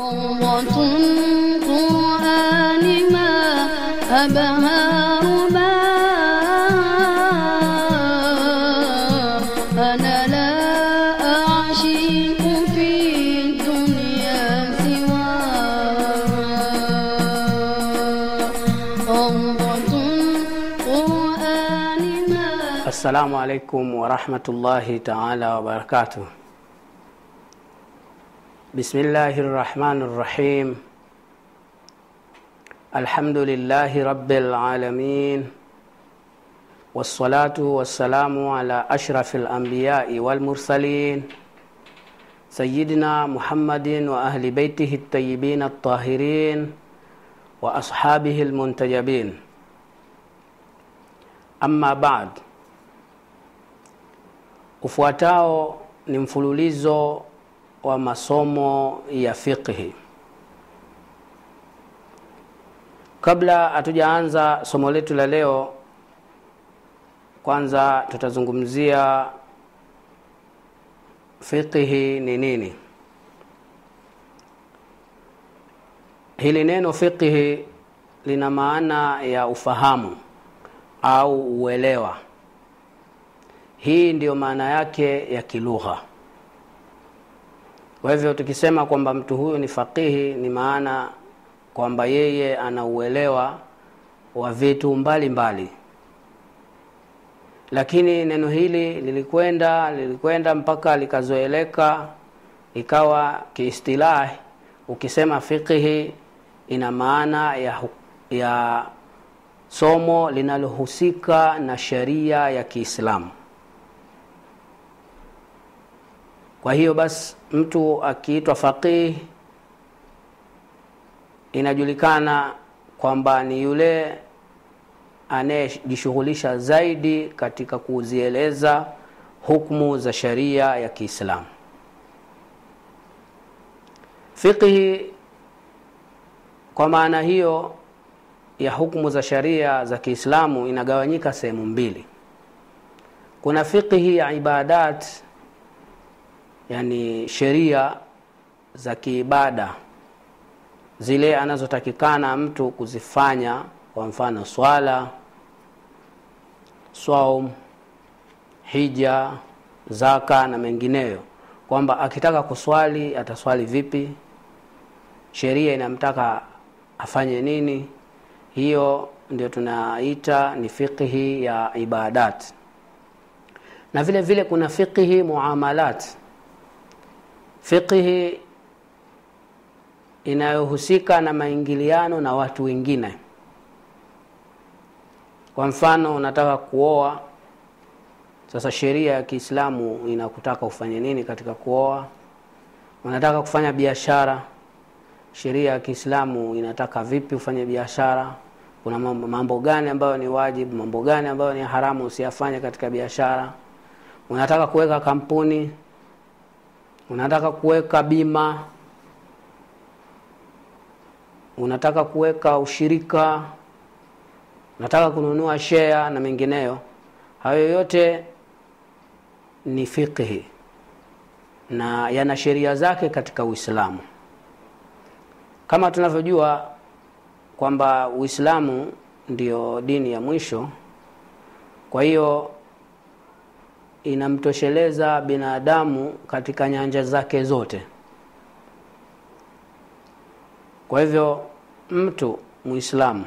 روضة قرآن ما أبهى رباه أنا لا أعشق في الدنيا سواه روضة قرآن ما Assalamu alaikum warahmatullahi taala wabarakatuh. Bismillahi rrahmani rrahim. Alhamdulillahi rabbil alamin. Wassalatu wassalamu ala ashrafil anbiyai wal mursalin sayyidina Muhammadin wa ahli baitihi at-tayyibin at-tahirin wa ashabihi al-muntajabin. Amma ba'd. Ufuatao ni mfululizo wa masomo ya fiqhi. Kabla hatujaanza somo letu la leo, kwanza tutazungumzia fiqhi ni nini. Hili neno fiqhi lina maana ya ufahamu au uelewa. Hii ndiyo maana yake ya kilugha. Kwa hivyo tukisema kwamba mtu huyu ni faqihi, ni maana kwamba yeye ana uelewa wa vitu mbalimbali mbali. Lakini neno hili lilikwenda lilikwenda mpaka likazoeleka, ikawa kiistilahi, ukisema fiqhi ina maana ya, hu- ya somo linalohusika na sheria ya Kiislamu. Kwa hiyo basi mtu akiitwa faqih inajulikana kwamba ni yule anayejishughulisha zaidi katika kuzieleza hukumu za sheria ya Kiislamu. Fiqhi kwa maana hiyo ya hukumu za sheria za Kiislamu inagawanyika sehemu mbili. Kuna fiqhi ya ibadat yani sheria za kiibada zile anazotakikana mtu kuzifanya, kwa mfano swala, saum, hija, zaka na mengineyo, kwamba akitaka kuswali ataswali vipi, sheria inamtaka afanye nini. Hiyo ndio tunaita ni fiqhi ya ibadat, na vile vile kuna fiqhi muamalat fiqhi inayohusika na maingiliano na watu wengine. Kwa mfano, unataka kuoa, sasa sheria ya Kiislamu inakutaka ufanye nini katika kuoa. Unataka kufanya biashara, sheria ya Kiislamu inataka vipi ufanye biashara. Kuna mambo, mambo gani ambayo ni wajibu, mambo gani ambayo ni haramu usiyafanye katika biashara. Unataka kuweka kampuni, unataka kuweka bima, unataka kuweka ushirika, unataka kununua share na mengineyo. Hayo yote ni fiqhi na yana sheria zake katika Uislamu. Kama tunavyojua kwamba Uislamu ndio dini ya mwisho, kwa hiyo inamtosheleza binadamu katika nyanja zake zote. Kwa hivyo mtu Muislamu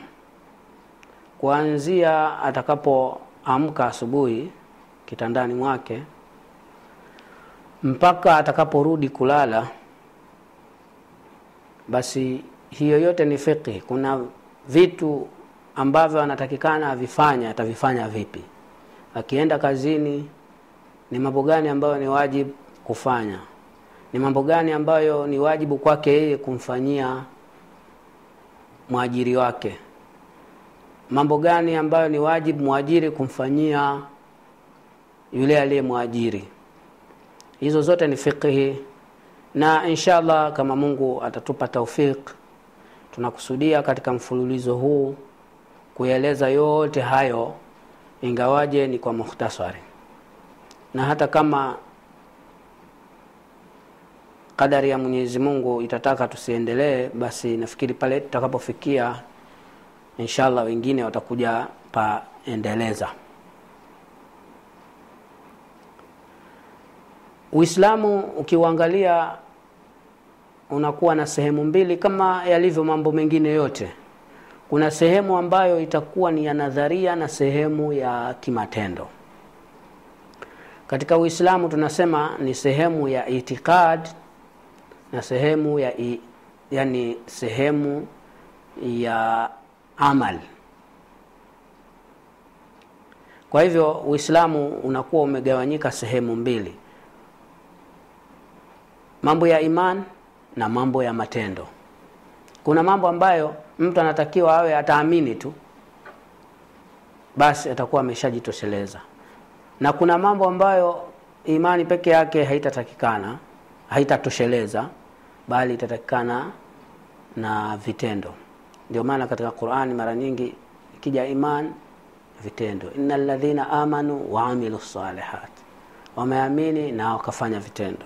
kuanzia atakapoamka asubuhi kitandani mwake mpaka atakaporudi kulala, basi hiyo yote ni fiqhi. Kuna vitu ambavyo anatakikana avifanya, atavifanya vipi? Akienda kazini, ni mambo gani ambayo ni wajibu kufanya? Ni mambo gani ambayo ni wajibu kwake yeye kumfanyia mwajiri wake? Mambo gani ambayo ni wajibu mwajiri kumfanyia yule aliyemwajiri? Hizo zote ni fiqhi, na inshallah kama Mungu atatupa taufik, tunakusudia katika mfululizo huu kueleza yote hayo, ingawaje ni kwa mukhtasari, na hata kama kadari ya mwenyezi mungu itataka tusiendelee basi nafikiri pale tutakapofikia inshallah wengine watakuja paendeleza uislamu ukiuangalia unakuwa na sehemu mbili kama yalivyo mambo mengine yote kuna sehemu ambayo itakuwa ni ya nadharia na sehemu ya kimatendo katika uislamu tunasema ni sehemu ya itikad na sehemu ya i, yani sehemu ya amal kwa hivyo uislamu unakuwa umegawanyika sehemu mbili mambo ya iman na mambo ya matendo kuna mambo ambayo mtu anatakiwa awe ataamini tu basi atakuwa ameshajitosheleza na kuna mambo ambayo imani peke yake haitatakikana haitatosheleza bali itatakikana na vitendo ndio maana katika qurani mara nyingi ikija iman vitendo ina ladhina amanu waamilu salihat wameamini na wakafanya vitendo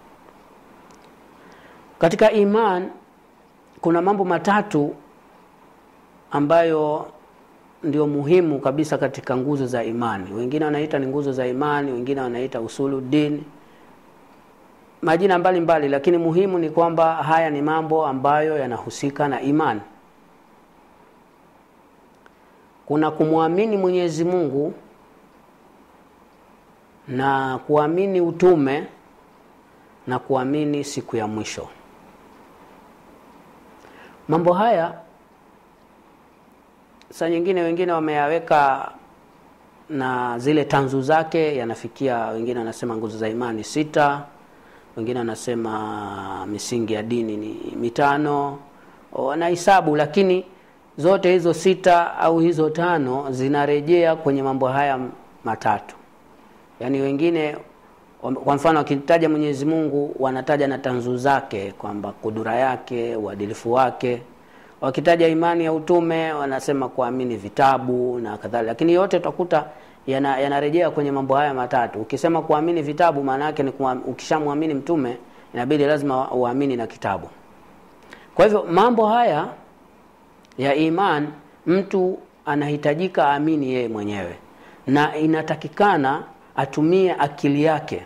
katika iman kuna mambo matatu ambayo ndio muhimu kabisa katika nguzo za imani wengine wanaita ni nguzo za imani wengine wanaita usulu dini majina mbalimbali mbali, lakini muhimu ni kwamba haya ni mambo ambayo yanahusika na imani kuna kumwamini mwenyezi mungu na kuamini utume na kuamini siku ya mwisho mambo haya saa nyingine wengine wameyaweka na zile tanzu zake yanafikia wengine wanasema nguzo za imani sita wengine wanasema misingi ya dini ni mitano wanahisabu lakini zote hizo sita au hizo tano zinarejea kwenye mambo haya matatu yaani wengine kwa mfano wakitaja mwenyezi mungu wanataja na tanzu zake kwamba kudura yake uadilifu wake wakitaja imani ya utume wanasema kuamini vitabu na kadhalika lakini yote utakuta yanarejea yana kwenye mambo haya matatu ukisema kuamini vitabu maana yake ni ukishamwamini mtume inabidi lazima uamini na kitabu kwa hivyo mambo haya ya iman mtu anahitajika aamini yeye mwenyewe na inatakikana atumie akili yake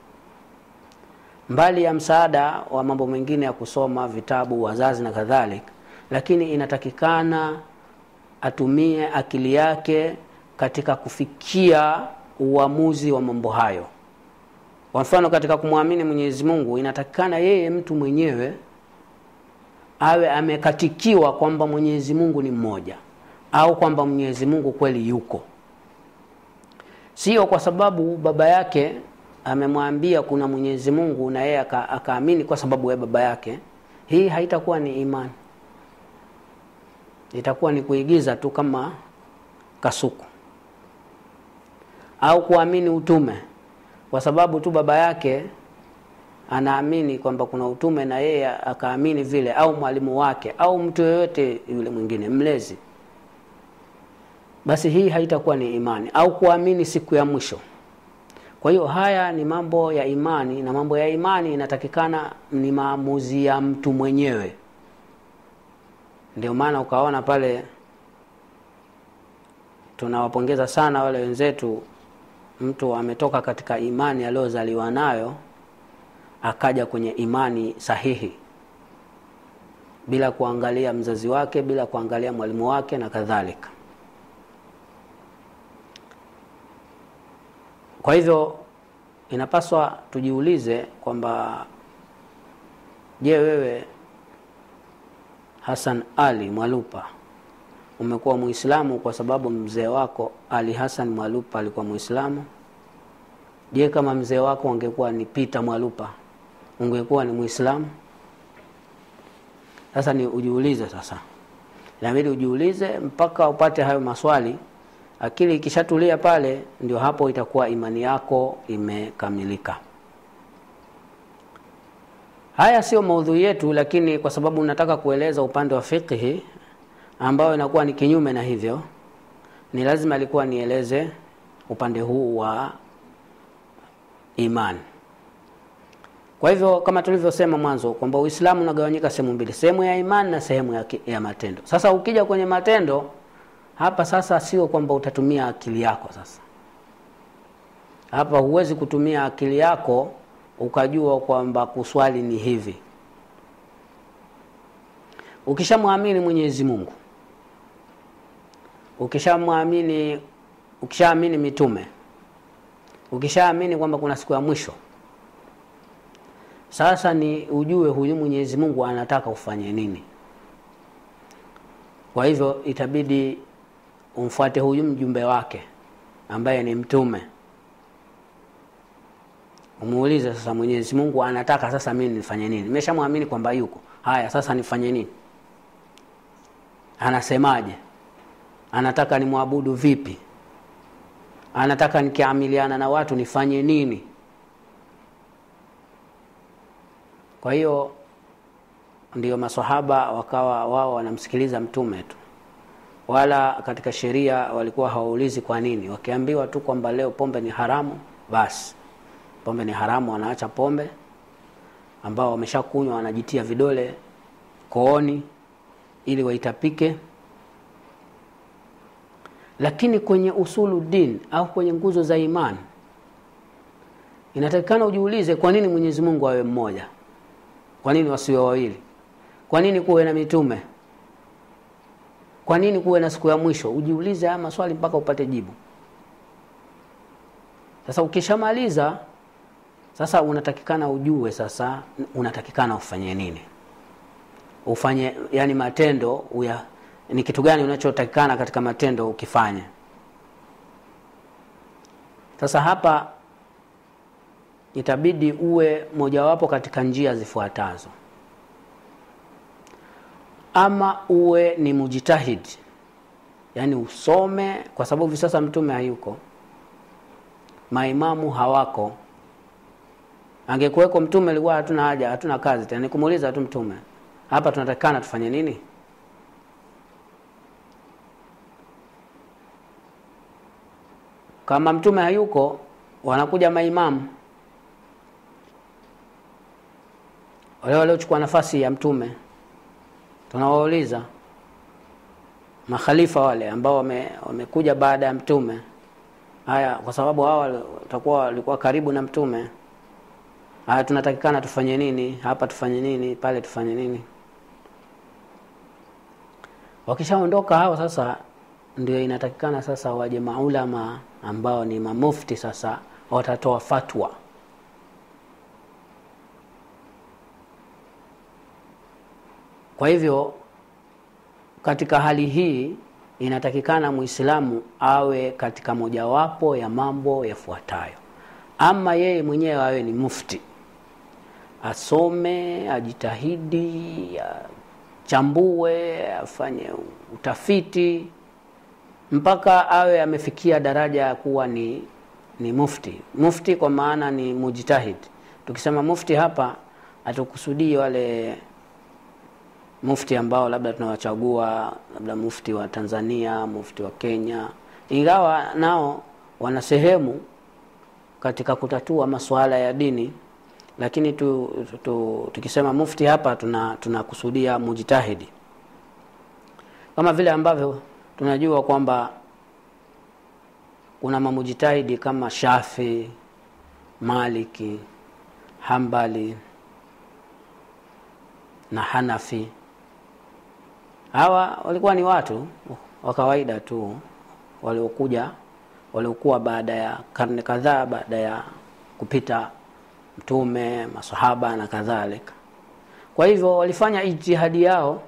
mbali ya msaada wa mambo mengine ya kusoma vitabu wazazi na kadhalika lakini inatakikana atumie akili yake katika kufikia uamuzi wa mambo hayo kwa mfano katika kumwamini mwenyezi mungu inatakikana yeye mtu mwenyewe awe amekatikiwa kwamba mwenyezi mungu ni mmoja au kwamba mwenyezi mungu kweli yuko sio kwa sababu baba yake amemwambia kuna mwenyezi mungu na yeye akaamini kwa sababu ya baba yake hii haitakuwa ni imani itakuwa ni kuigiza tu kama kasuku au kuamini utume kwa sababu tu baba yake anaamini kwamba kuna utume na yeye akaamini vile au mwalimu wake au mtu yoyote yule mwingine mlezi basi hii haitakuwa ni imani au kuamini siku ya mwisho kwa hiyo haya ni mambo ya imani na mambo ya imani inatakikana ni maamuzi ya mtu mwenyewe ndio maana ukaona pale tunawapongeza sana wale wenzetu mtu ametoka katika imani aliyozaliwa nayo akaja kwenye imani sahihi bila kuangalia mzazi wake bila kuangalia mwalimu wake na kadhalika kwa hivyo inapaswa tujiulize kwamba je wewe hasan ali mwalupa umekuwa muislamu kwa sababu mzee wako ali hasan mwalupa alikuwa muislamu je kama mzee wako angekuwa ni pita mwalupa ungekuwa ni muislamu sasa ni ujiulize sasa inabidi ujiulize mpaka upate hayo maswali akili ikishatulia pale ndio hapo itakuwa imani yako imekamilika haya sio maudhui yetu lakini kwa sababu nataka kueleza upande wa fiqhi ambayo inakuwa ni kinyume na hivyo ni lazima alikuwa nieleze upande huu wa imani kwa hivyo kama tulivyosema mwanzo kwamba uislamu unagawanyika sehemu mbili sehemu ya imani na sehemu ya, ki- ya matendo sasa ukija kwenye matendo hapa sasa sio kwamba utatumia akili yako sasa hapa huwezi kutumia akili yako ukajua kwamba kuswali ni hivi ukishamwamini mwenyezi mungu ukishamwamini ukishaamini mitume ukishaamini kwamba kuna siku ya mwisho sasa ni ujue huyu mwenyezi mungu anataka ufanye nini kwa hivyo itabidi umfuate huyu mjumbe wake ambaye ni mtume umuulize sasa mwenyezi mungu anataka sasa mimi nifanye nini nimeshamwamini kwamba yuko haya sasa nifanye nini anasemaje anataka nimwabudu vipi anataka nikiamiliana na watu nifanye nini kwa hiyo ndio masahaba wakawa wao wanamsikiliza mtume tu wala katika sheria walikuwa hawaulizi kwa nini wakiambiwa tu kwamba leo pombe ni haramu basi pombe ni haramu wanaacha pombe ambao wameshakunywa wanajitia vidole kooni ili waitapike lakini kwenye usulu din au kwenye nguzo za imani inatakikana ujiulize kwa nini mwenyezi mungu awe mmoja kwa nini wasiwe wawili kwa nini kuwe na mitume kwa nini kuwe na siku ya mwisho ujiulize haya maswali mpaka upate jibu sasa ukishamaliza sasa unatakikana ujue sasa unatakikana ufanye nini ufanye yani matendo uya, ni kitu gani unachotakikana katika matendo ukifanya sasa hapa itabidi uwe mojawapo katika njia zifuatazo ama uwe ni mujitahid yaani usome kwa sababu hivi sasa mtume hayuko maimamu hawako angekuweko mtume alikuwa hatuna haja hatuna kazi tena ni kumuuliza tu mtume hapa tunatakikana tufanye nini kama mtume hayuko wanakuja maimamu wale waliochukua nafasi ya mtume tunawauliza makhalifa wale ambao wame, wamekuja baada ya mtume haya kwa sababu hawa watakuwa walikuwa karibu na mtume haya tunatakikana tufanye nini hapa tufanye nini pale tufanye nini wakishaondoka hao sasa ndio inatakikana sasa waje maulama ambao ni mamufti sasa watatoa fatwa kwa hivyo katika hali hii inatakikana muislamu awe katika mojawapo ya mambo yafuatayo ama yeye mwenyewe awe ni mufti asome ajitahidi achambue afanye utafiti mpaka awe amefikia daraja ya kuwa ni ni mufti mufti kwa maana ni mujtahid tukisema mufti hapa hatukusudii wale mufti ambao labda tunawachagua labda mufti wa tanzania mufti wa kenya ingawa nao wana sehemu katika kutatua masuala ya dini lakini tu, tu, tu, tukisema mufti hapa tunakusudia tuna mujtahidi kama vile ambavyo tunajua kwamba kuna mamujitahidi kama shafi maliki hambali na hanafi hawa walikuwa ni watu wa kawaida tu waliokuja waliokuwa baada ya karne kadhaa baada ya kupita mtume masahaba na kadhalika kwa hivyo walifanya ijtihadi yao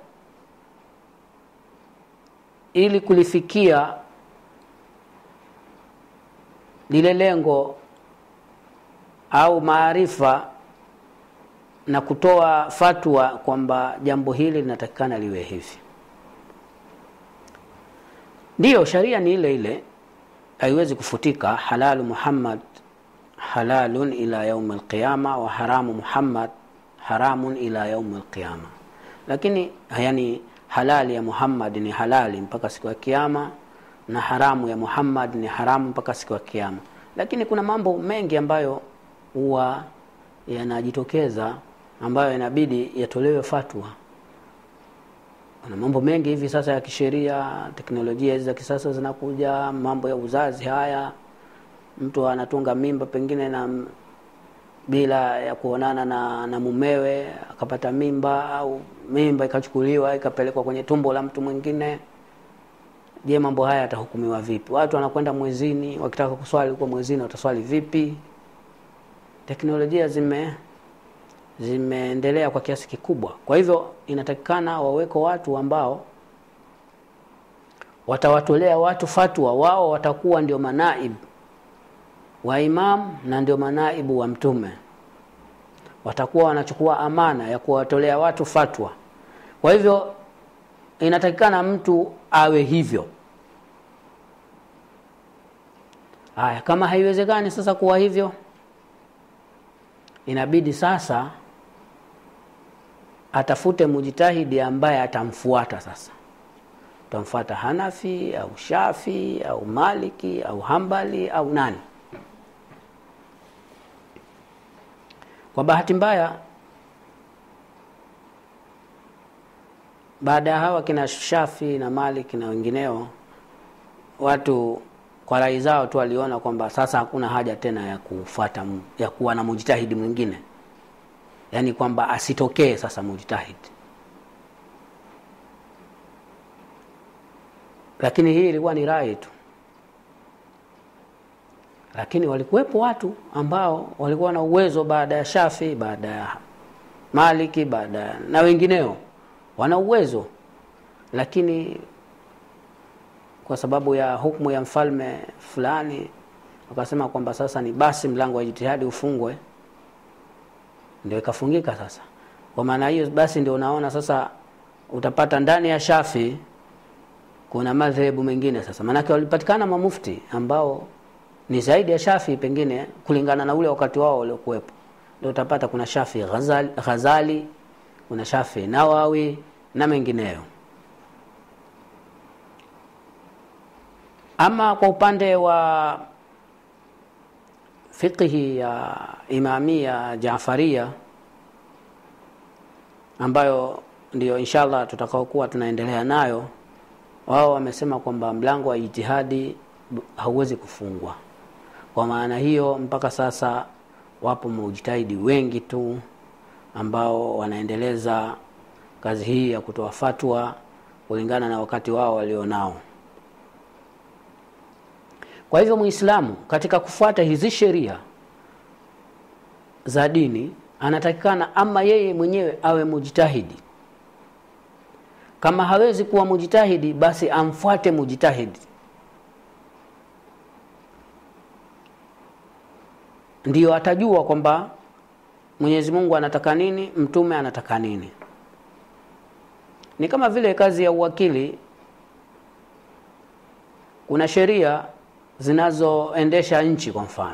ili kulifikia lile lengo au maarifa na kutoa fatwa kwamba jambo hili linatakikana liwe hivi ndiyo sharia ni ile ile haiwezi kufutika halalu muhammad halalun ila yaumi alqiyama wa haramu muhammad haramun ila yaumi alqiyama lakini yani halali ya muhammad ni halali mpaka siku ya kiama na haramu ya muhammad ni haramu mpaka siku ya kiama lakini kuna mambo mengi ambayo huwa yanajitokeza ambayo inabidi yatolewe fatwa na mambo mengi hivi sasa ya kisheria teknolojia hizi za kisasa zinakuja mambo ya uzazi haya mtu anatunga mimba pengine na bila ya kuonana na, na mumewe akapata mimba au mimba ikachukuliwa ikapelekwa kwenye tumbo la mtu mwingine je mambo haya yatahukumiwa vipi watu wanakwenda mwezini wakitaka kuswali huko mwezini wataswali vipi teknolojia zime zimeendelea kwa kiasi kikubwa kwa hivyo inatakikana waweko watu ambao watawatolea watu fatwa wao watakuwa ndio manaib wa imam na ndio manaibu wa mtume watakuwa wanachukua amana ya kuwatolea watu fatwa kwa hivyo inatakikana mtu awe hivyo haya kama haiwezekani sasa kuwa hivyo inabidi sasa atafute mujitahidi ambaye atamfuata sasa utamfuata hanafi au shafi au maliki au hambali au nani kwa bahati mbaya baada ya hawa kina shafi na maliki na wengineo watu kwa rai zao tu waliona kwamba sasa hakuna haja tena ya kufuata ya kuwa na mujitahidi mwingine yaani kwamba asitokee sasa mujtahidi lakini hii ilikuwa ni rai tu lakini walikuwepo watu ambao walikuwa na uwezo baada ya shafi baada ya maliki baada ya na wengineo wana uwezo lakini kwa sababu ya hukmu ya mfalme fulani wakasema kwamba sasa ni basi mlango wa jitihadi ufungwe ndio ikafungika sasa kwa maana hiyo basi ndio unaona sasa utapata ndani ya shafi kuna madhehebu mengine sasa maanake walipatikana mamufti ambao ni zaidi ya shafi pengine kulingana na ule wakati wao waliokuwepo ndio utapata kuna shafi ghazali, ghazali kuna shafi nawawi na mengineyo ama kwa upande wa fiqhi ya imamia jafaria ambayo ndio inshallah tutakaokuwa tunaendelea nayo wao wamesema kwamba mlango wa ijtihadi hauwezi kufungwa kwa maana hiyo mpaka sasa wapo mujtahidi wengi tu ambao wanaendeleza kazi hii ya kutoa fatwa kulingana na wakati wao walionao kwa hivyo muislamu katika kufuata hizi sheria za dini anatakikana ama yeye mwenyewe awe mujtahidi kama hawezi kuwa mujtahidi basi amfuate mujtahidi ndiyo atajua kwamba mwenyezi mungu anataka nini mtume anataka nini ni kama vile kazi ya uwakili kuna sheria zinazoendesha nchi kwa mfano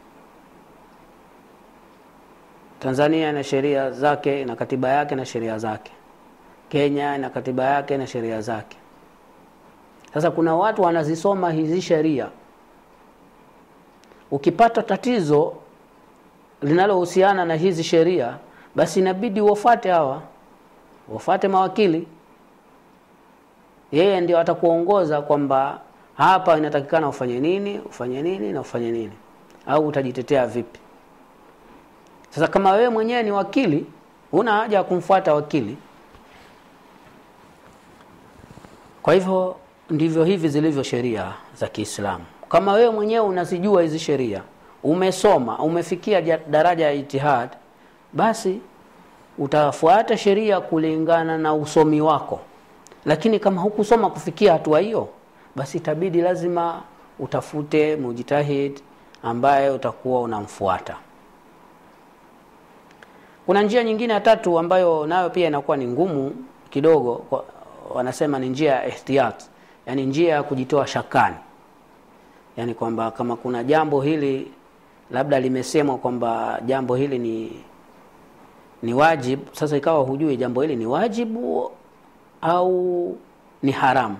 tanzania ina sheria zake na katiba yake na sheria zake kenya ina katiba yake na sheria zake sasa kuna watu wanazisoma hizi sheria ukipata tatizo linalohusiana na hizi sheria basi inabidi wafate hawa wafate mawakili yeye ndio atakuongoza kwamba hapa inatakikana ufanye nini ufanye nini na ufanye nini au utajitetea vipi sasa kama wewe mwenyewe ni wakili huna haja ya kumfuata wakili kwa hivyo ndivyo hivi zilivyo sheria za kiislamu kama wewe mwenyewe unazijua hizi sheria umesoma umefikia daraja ya itihad basi utafuata sheria kulingana na usomi wako lakini kama hukusoma kufikia hatua hiyo basi itabidi lazima utafute mujtahid ambaye utakuwa unamfuata kuna njia nyingine ya tatu ambayo nayo pia inakuwa ni ngumu kidogo kwa, wanasema ni njia ya ihtiyat yani njia ya kujitoa shakani yani kwamba kama kuna jambo hili labda limesemwa kwamba jambo hili ni ni wajibu sasa ikawa hujui jambo hili ni wajibu au ni haramu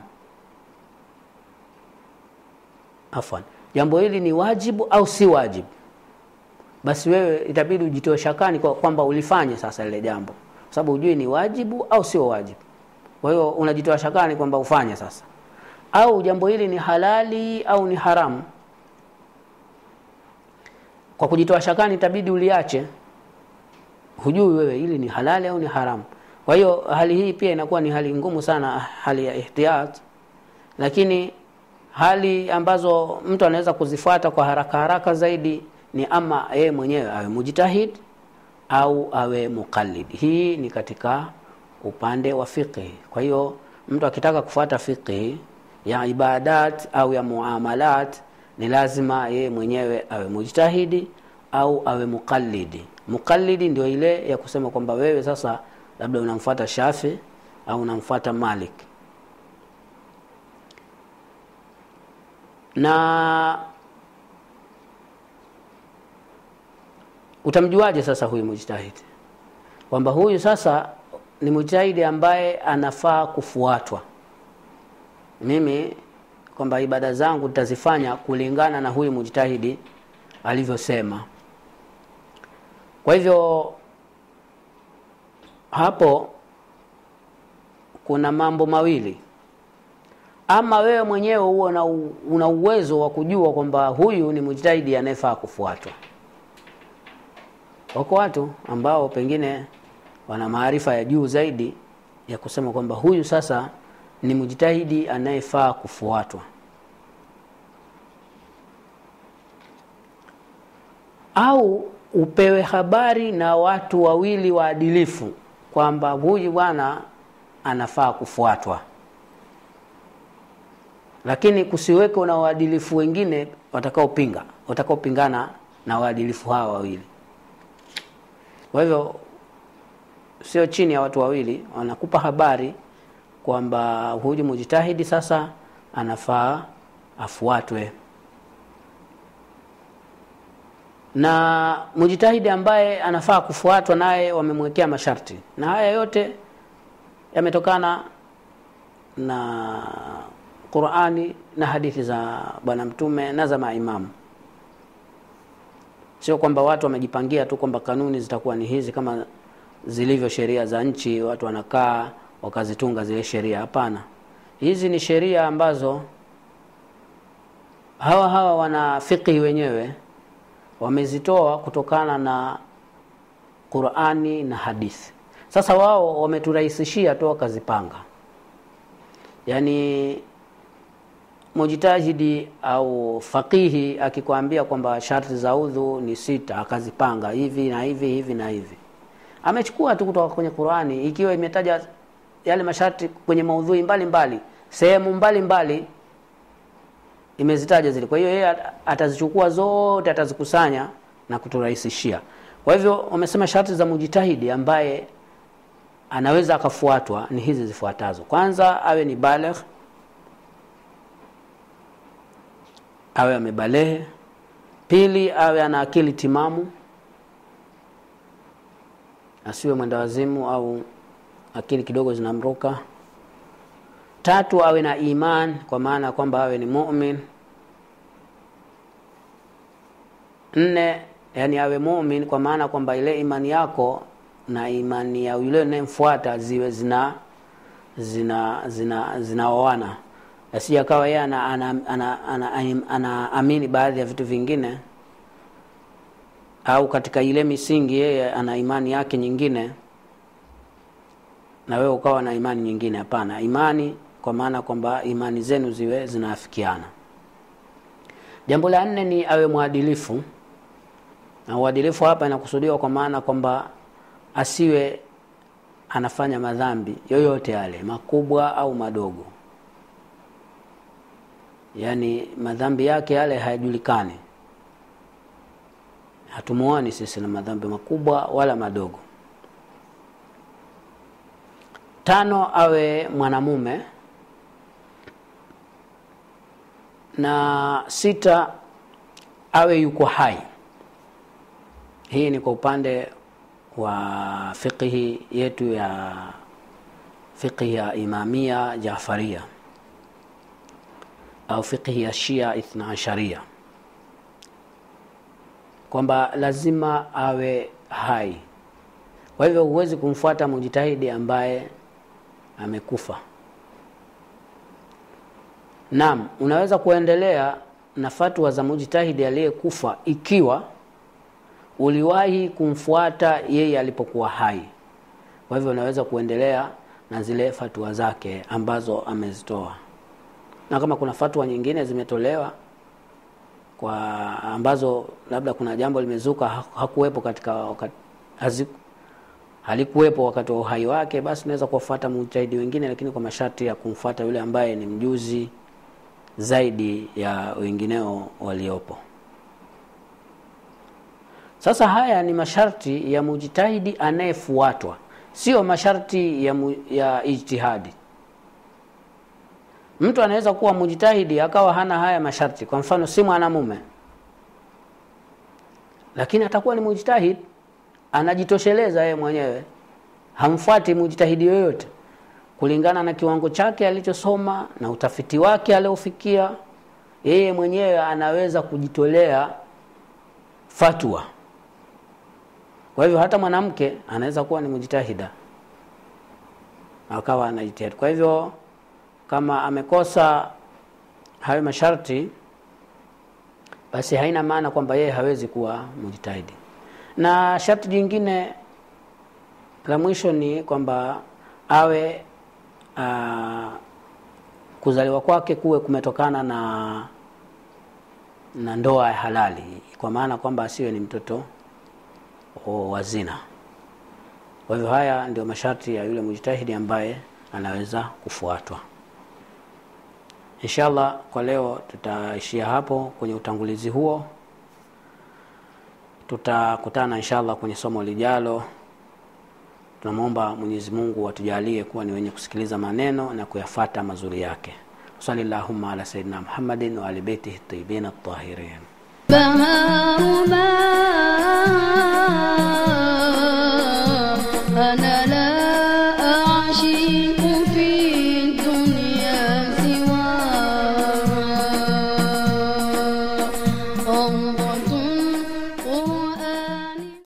afwan jambo hili ni wajibu au si wajibu basi wewe itabidi ujitoe shakani kwa kwamba ulifanye sasa lile jambo kwa sababu hujui ni wajibu au sio wajibu kwa hiyo unajitoa shakani kwamba ufanye sasa au jambo hili ni halali au ni haramu kwa kujitoa shakani itabidi uliache hujui wewe hili ni halali au ni haramu kwa hiyo hali hii pia inakuwa ni hali ngumu sana hali ya ihtiyat lakini hali ambazo mtu anaweza kuzifuata kwa haraka haraka zaidi ni ama yeye mwenyewe awe mujtahid au awe muqallid hii ni katika upande wa fiqhi kwa hiyo mtu akitaka kufuata fiqhi ya ibadat au ya muamalat ni lazima yeye mwenyewe awe mujtahidi au awe muqallidi muqallidi ndio ile ya kusema kwamba wewe sasa labda unamfuata shafi au unamfuata malik na utamjuaje sasa huyu mujtahidi kwamba huyu sasa ni mujtahidi ambaye anafaa kufuatwa mimi kwamba ibada zangu nitazifanya kulingana na huyu mujtahidi alivyosema kwa hivyo hapo kuna mambo mawili ama wewe mwenyewe huo una, una uwezo wa kujua kwamba huyu ni mujtahidi anayefaa kufuatwa wako watu ambao pengine wana maarifa ya juu zaidi ya kusema kwamba huyu sasa ni mujtahidi anayefaa kufuatwa au upewe habari na watu wawili waadilifu kwamba huyu bwana anafaa kufuatwa lakini kusiweko na waadilifu wengine watakaopinga watakaopingana na waadilifu hawa wawili kwa hivyo sio chini ya watu wawili wanakupa habari kwamba huyu mujtahidi sasa anafaa afuatwe na mujtahidi ambaye anafaa kufuatwa naye wamemwekea masharti na haya yote yametokana na qurani na hadithi za bwana mtume na za maimamu sio kwamba watu wamejipangia tu kwamba kanuni zitakuwa ni hizi kama zilivyo sheria za nchi watu wanakaa wakazitunga zile sheria hapana hizi ni sheria ambazo hawa hawa wana fiqhi wenyewe wamezitoa kutokana na qurani na hadithi sasa wao wameturahisishia tu wakazipanga yaani mujtahidi au faqihi akikwambia kwamba sharti za udhu ni sita akazipanga hivi na hivi hivi na hivi amechukua tu kutoka kwenye qurani ikiwa imetaja yale masharti kwenye maudhui mbalimbali sehemu mbalimbali imezitaja zile kwa hiyo yeye atazichukua zote atazikusanya na kuturahisishia kwa hivyo wamesema sharti za mujtahidi ambaye anaweza akafuatwa ni hizi zifuatazo kwanza awe ni baligh awe amebalehe pili awe ana akili timamu asiwe mwenda wazimu au akili kidogo zinamruka tatu awe na iman kwa maana kwamba awe ni mumin nne yani awe mumin kwa maana kwamba ile imani yako na imani ya yule unayemfuata ziwe zina zina zina zinaoana asije akawa yeye ana, ana, ana, ana, ana, ana amini baadhi ya vitu vingine au katika ile misingi yeye ana imani yake nyingine na wewe ukawa na imani nyingine hapana imani kwa maana kwamba imani zenu ziwe zinaafikiana jambo la nne ni awe mwadilifu na uadilifu hapa inakusudiwa kwa maana kwamba asiwe anafanya madhambi yoyote yale makubwa au madogo yaani madhambi yake yale hayajulikani hatumuoni sisi na madhambi makubwa wala madogo tano awe mwanamume na sita awe yuko hai hii ni kwa upande wa fiqhi yetu ya fiqhi ya imamia jafaria au fiqhi ya shia ithna asharia kwamba lazima awe hai kwa hivyo huwezi kumfuata mujitahidi ambaye amekufa naam unaweza kuendelea na fatwa za mujtahidi aliyekufa ikiwa uliwahi kumfuata yeye alipokuwa hai kwa hivyo unaweza kuendelea na zile fatwa zake ambazo amezitoa na kama kuna fatwa nyingine zimetolewa kwa ambazo labda kuna jambo limezuka ha- hakuwepo katika wakati, hazi, halikuwepo wakati wa uhai wake basi unaweza kuwafuata mujtahidi wengine lakini kwa masharti ya kumfuata yule ambaye ni mjuzi zaidi ya wengineo waliopo sasa haya ni masharti ya mujtahidi anayefuatwa sio masharti ya, mu, ya ijtihadi mtu anaweza kuwa mujtahidi akawa hana haya masharti kwa mfano si mwanamume lakini atakuwa ni mujtahid anajitosheleza yeye mwenyewe hamfuati mujtahidi yoyote kulingana na kiwango chake alichosoma na utafiti wake aliofikia yeye mwenyewe anaweza kujitolea fatwa kwa hivyo hata mwanamke anaweza kuwa ni mujtahida akawa anajitahidi kwa hivyo kama amekosa hayo masharti basi haina maana kwamba yeye hawezi kuwa mujtahidi na sharti jingine la mwisho ni kwamba awe uh, kuzaliwa kwake kuwe kumetokana na na ndoa ya halali kwa maana kwamba asiwe ni mtoto wa zina kwa hivyo haya ndio masharti ya yule mujtahidi ambaye anaweza kufuatwa inshallah kwa leo tutaishia hapo kwenye utangulizi huo tutakutana inshallah kwenye somo lijalo tunamwomba mwenyezi mungu atujalie kuwa ni wenye kusikiliza maneno na kuyafata mazuri yake sali llahuma ala sayidina muhammadin waali beitihi tayibin atahirin بهار ما